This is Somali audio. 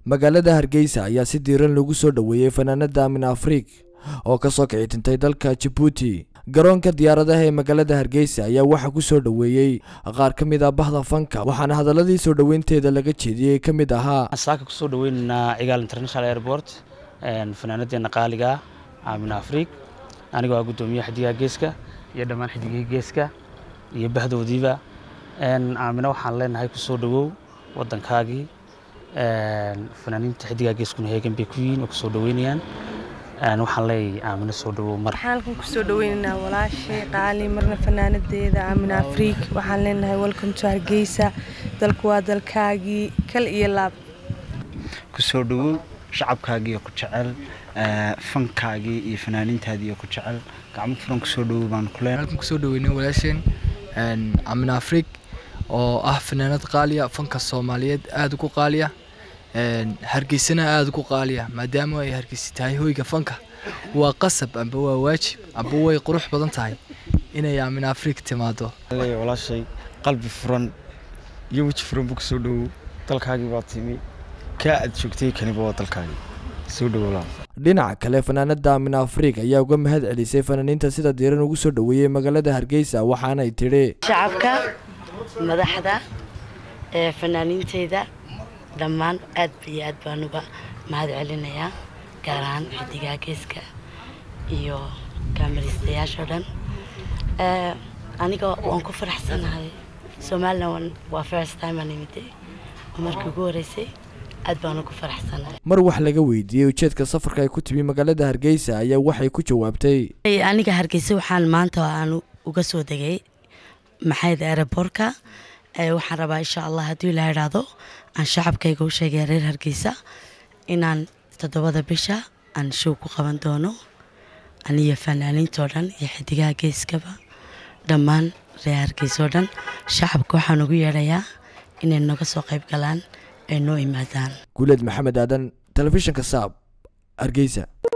magaalada hargeysa ayaa si diiran lagu soo dhoweeyey fanaanada amin afriik oo kasoo kici tintay dalka jabuuti garoonka diyaaradaha ee magaalada hargeysa ayaa waxaa ku soo dhoweeyey qaar ka mid ah bahda fanka waxaana hadaladii soo dhoweynteeda laga jeediyey ka mid ahaa saaka kusoo dhaweynaynaa cigaal international airport fanaanadeena qaaliga amin afriik anigoo ah guddoomiyaha xidigaha geeska iyo dhammaan xidigihii geeska iyo bahdoodiiba aamina waxaan leenahay kusoo dhawow wadankaagii fanaaniinta xidigaha geeskuna heegan bay ku yihiin oo kusoo dhaweynayaan waxaan leeyahay aamina soo dhawow mar waxaan halkan kusoo dhaweynaynaa walaashay qaali marna fanaanadeeda aamin afriik waxaan leenahay welcome to hargeysa dalku waa dalkaagii kal iyo laab kusoo dhawow shacabkaagiiyo ku jecel fankaagii iyo fanaaniintaadiiyo ku jecel gacmo furan kusoo dhawow baan ku leenahay halkan kusoo dhaweynay walaasheen amin afriik oo ah fanaanad qaaliya fanka soomaaliyeed aada ugu qaaliya hargeysana aada ugu qaaliya maadaama ay hargeysa tahay hoyga fanka waa qasab amba waa waajib amba way qurux badan tahay inay amin afriik timaado walaashay qalbi furan iyo weji furan buu kusoo dhawow dalkaagii baa timi kaa aad joogtay kaniba waa dalkaagii soo dhawow dhinaca kale fanaanada amin afriik ayaa uga mahad celisay fanaaniinta sida diiran ugu soo dhoweeyey magaalada hargeysa waxaanay tidhi shacabka madaxda ee fanaaniinteyda dhammaan aad iyo aad baan uga mahad celinayaa gaar ahaan xidigaha geeska iyo kaamaristayaashoo dhan aniga waan ku faraxsanahay somalilan waa first time aan imiday oo markii ugu horeysay aad baan ugu faraxsanahay mar wax laga weydiiyey ujeedka safarka ay ku timi magaalada hargeysa ayaa waxay ku jawaabtay aniga hargeysa waxaan maanta aan uga soo degay maxayd aerobortka waxaan rabaa insha allah haddii la idhaahdo aan shacabkayga u sheegaya reer hargeysa inaan toddobada bisha aan show ku qaban doono aniyo fanaaniintoo dhan iyo xidigaha geeskaba dhammaan reer hargeysa oo dhan shacabka waxaan ugu yeedhayaa inay naga soo qayb galaan ay noo imaadaan guuleed maxamed aadan telefishinka saab hargeysa